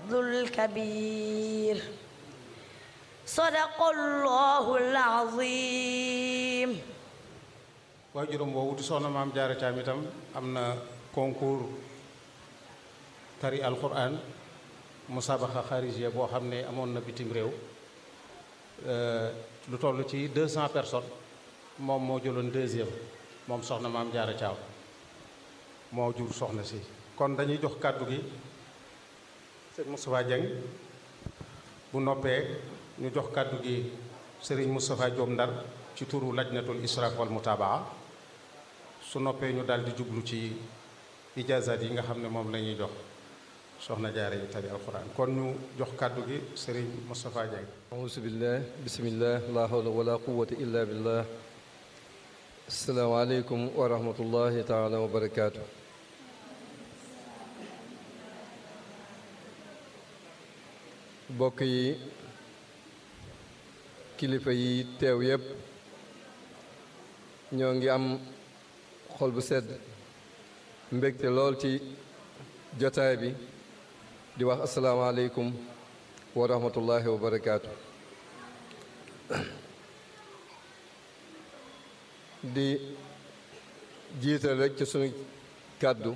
الكبير صدق الله العظيم waajuram woowu di soxna maam jaara caam itam am na concours tari alquran musabaxa xarijiya boo xam ne amoon na bitim réew lu toll ci 200 personnes moom moo jëloon deuxième moom soxna maam jaara caam moo jur soxna si kon dañuy jox kàddu gi sëñ Moustapha Dieng bu noppee ñu jox kàddu gi sëriñ Moustapha Diom Ndar ci turu lajnatul israaf wal mutabaa su noppee ñu daal di jublu ci ijaazaat yi nga xam ne moom la ñuy jox soxna jaare yi tari alquran kon ñu jox kàddu gi sëriñ Moustapha Dieng auzu billah bismillah la hawla wala quwwata illa billah asalaamaaleykum wa rahmatullahi taala wa barakaatu bokk yi kilifa yi teew yépp ñoo ngi am xol bu sedd mbégte lool ci jotaay bi di wax asalaamaaleykum wa rahmatullahi wa barakaatu di jiital rek ci sunu kàddu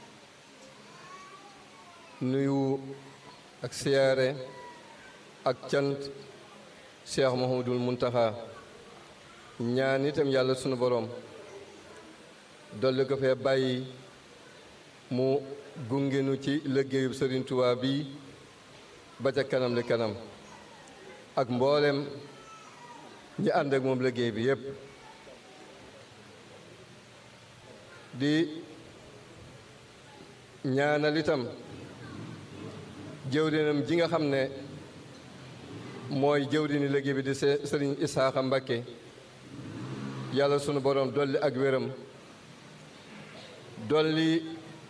nuyu ak siyaare ak cant cheikh Mouhamadul Muntaxa ñaan itam yàlla sunu borom dolli ko fee bàyyi mu gungenu ci liggéeyub Sëriñ Tuubaa bi ba ca kanam li kanam ak mboolem ñi ànd ak moom liggéey bi yépp di ñaanal itam jëwrinam ji nga xam ne mooy jëwrini liggéey bi di sëriñ Isaaxa Mbakke yàlla sunu borom dolli ak wéram dolli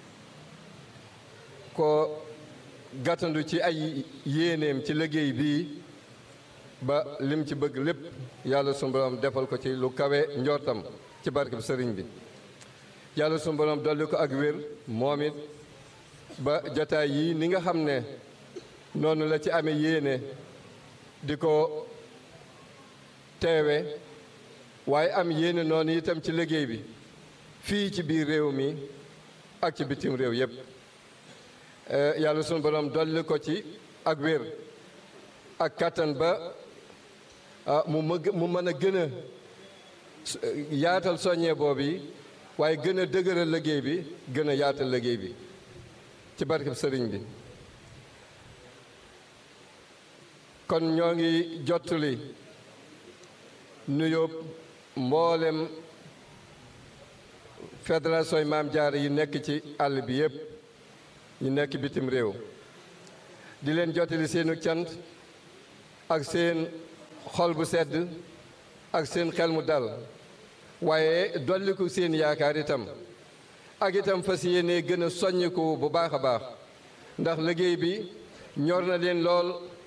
ko gàttandu ci ay yéeneem ci liggéey bii ba lim ci bëgg lépp yàlla sunu borom defal ko ci lu kawe njortam ci barke bi sëriñ bi yàlla sunu borom dolli ko ak wér moom it ba jotaay yii ni nga xam ne noonu la ci amee yéene di ko teewe waaye am yéene noonu itam ci liggéey bi fii ci biir réew mi ak ci bitim réew yépp yàlla sunu borom dolli ko ci ak wér ak kàttan ba mu mu mën a gën a yaatal soññee boobu waaye gën a dëgëral liggéey bi gën a yaatal liggéey bi ci barkeb sëriñ bi kon ñoo ngi jottali nuyoo mboolem fédération yi maam jaara yi nekk ci àll bi yépp ñu nekk bitim réew di leen jottali seenu cant ak seen xol bu sedd ak seen xel mu dal waaye dolliku seen yaakaar itam ak itam fas yéene gën a soññiku bu baax a baax ndax liggéey bi ñor na leen lool